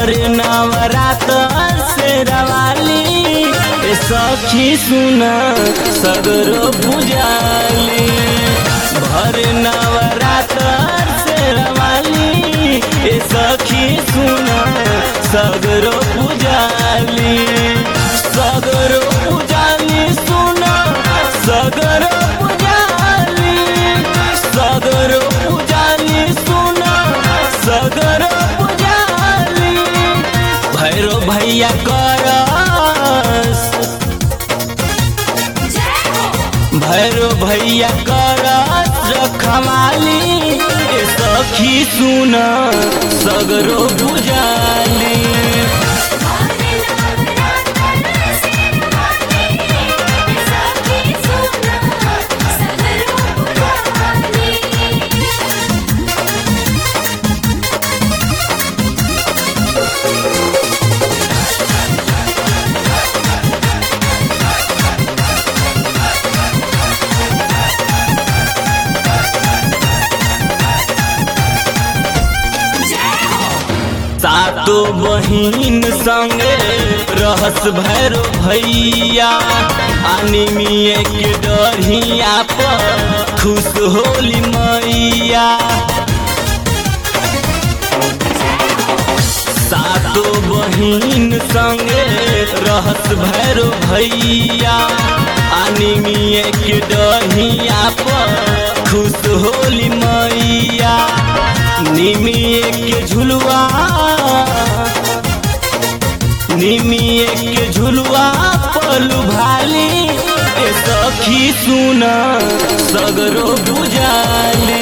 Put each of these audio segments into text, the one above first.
भर नवरात से रवाली ए सखी सुना सगरो पुजाली भर नवरात से रवाली ए सखी सुना सगरो पुजाली सगरो पुजाली सुना सगरो पुजाली सगरो पुजाली सुना सगरो पुजाली भैरो भैया करस भैरो भैया करस रखवाली ए सखी सुना सगरो पुजाली सातो बहिन संगे रहस भैरो भैया अनिमिए के डरिया पर खुश होली मैया सातो बहिन संगे रहस भैरो भैया अनिमिए के डहिया पर खुश होली मैया निमिए के झुलवा निमिए के झुलवा पलू भाली ए सखी सुना सगरो बुझाली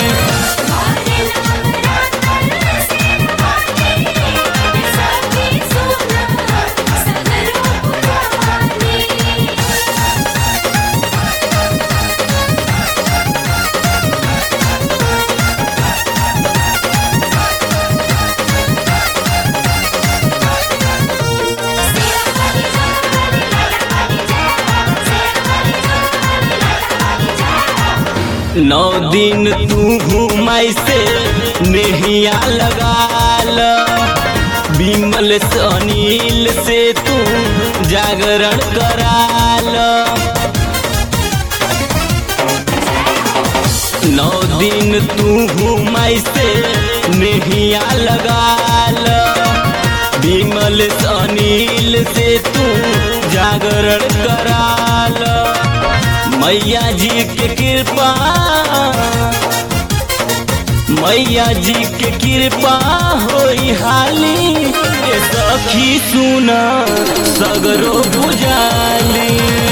नौ दिन तू घुमाई से नेहिया लगाल विमल से अनिल से तू जागरण कराल नौ दिन तू घुमाई से नेहिया लगाल विमल से अनिल से तू जागरण कराल मैया जी के कृपा मैया जी के कृपा होई हाली ए सखी सुना सगरो बुझाली